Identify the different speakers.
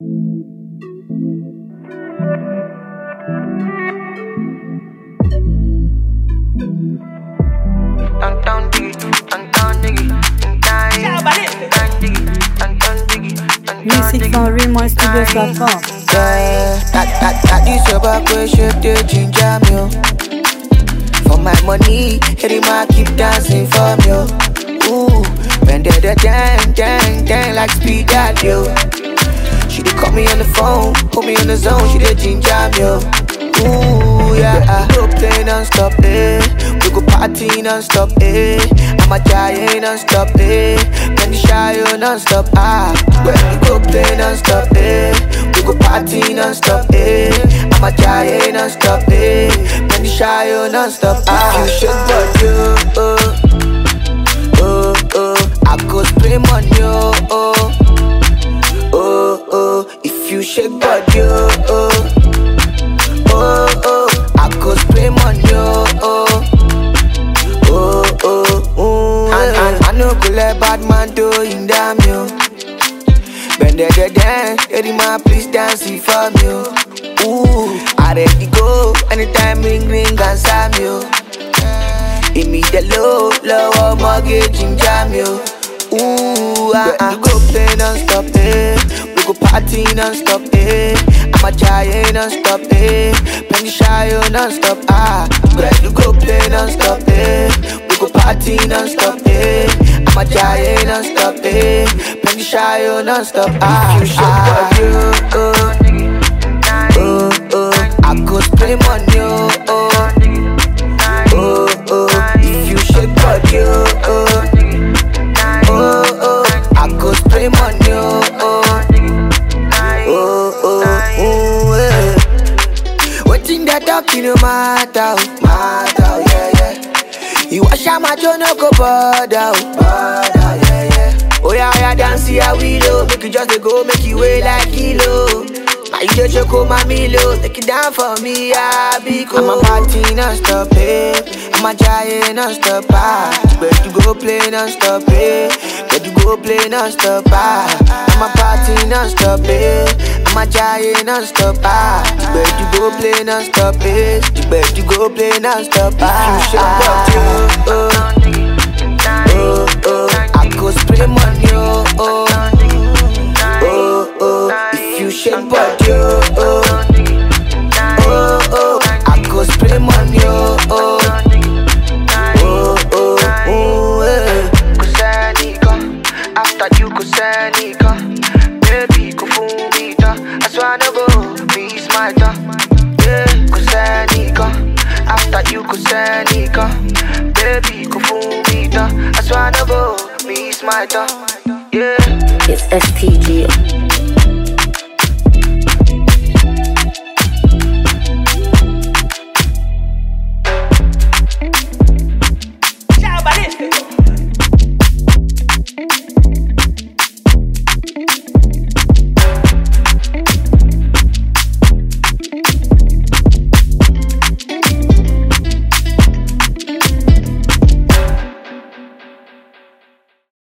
Speaker 1: Dun dun diggy, dun dun diggy, dun dun diggy, dun dun diggy, dun dun diggy, dun dun
Speaker 2: Music
Speaker 1: diggy,
Speaker 2: from
Speaker 1: dun
Speaker 2: RemoiStudios.com.
Speaker 3: Yeah, that, that, that is your back way shape they ginger me oh. For my money, Eddie Ma keep dancing for me oh. Ooh, when they the dang, dang, dang like speed that yo. She dey call me on the phone, put me on the zone, she dey ginger me oh. Ooh, yeah, we go play non-stop, eh We go party non-stop, eh I'm a giant non-stop, eh When the shy oh, non-stop, ah When we go play non-stop, eh We go party non-stop, eh I'm a giant non-stop, eh When the shy oh, non-stop, ah If you shake body, oh, oh Oh, oh, I go spray money, oh, oh Oh, oh, if you shake body, oh, oh oh, oh, I go spray money, oh, oh, oh, oh, oh. And, and I no go let bad man do in damn you. Bend the the dance, Eddie man, please dance it for me, oh. Ooh, I ready go anytime ring ring and slam you. Give me the low, low mortgage in jam you. Ooh, ah, ah. We go play non-stop, eh We go party non-stop, eh I'm a giant non-stop, eh Penny shy, oh, non-stop, ah We go play non-stop, eh We go party non-stop, eh I'm a giant non-stop, eh Penny shy, oh, non-stop, ah If you shake body, oh, oh, oh I go spray money, oh, oh Oh, oh If you shake body, oh, oh oh, oh, I go spray money, oh, oh, oh, oh, oh, yeah. Waiting that talking no matter, oh, matter, oh, yeah, yeah. You wash out my jaw, no go bother, oh, bother, yeah, yeah. Oh, yeah, yeah, dance here, we low, make you just dey go, make you weigh like kilo. Now you just choke my milo, take it down for me, I be cool. I'm a party non-stop, eh. I'm a giant non-stop, ah. But you go play non-stop, eh. But you go play non-stop, ah. I'm a party non-stop, eh. I'm a giant non-stop, ah. But you go play non-stop, eh. But you go play non-stop, ah. You shake up, oh, oh, oh, oh. I go spray money, oh, oh, oh, oh. If you shake body, oh, oh, oh, oh. I go spray money, oh, oh, oh, oh, oh, yeah.
Speaker 1: Kusanika, after you kusanika, baby kufumita, aswana go be smarter. Yeah, kusanika, after you kusanika, baby kufumita, aswana go be smarter. Yeah.
Speaker 4: It's STG.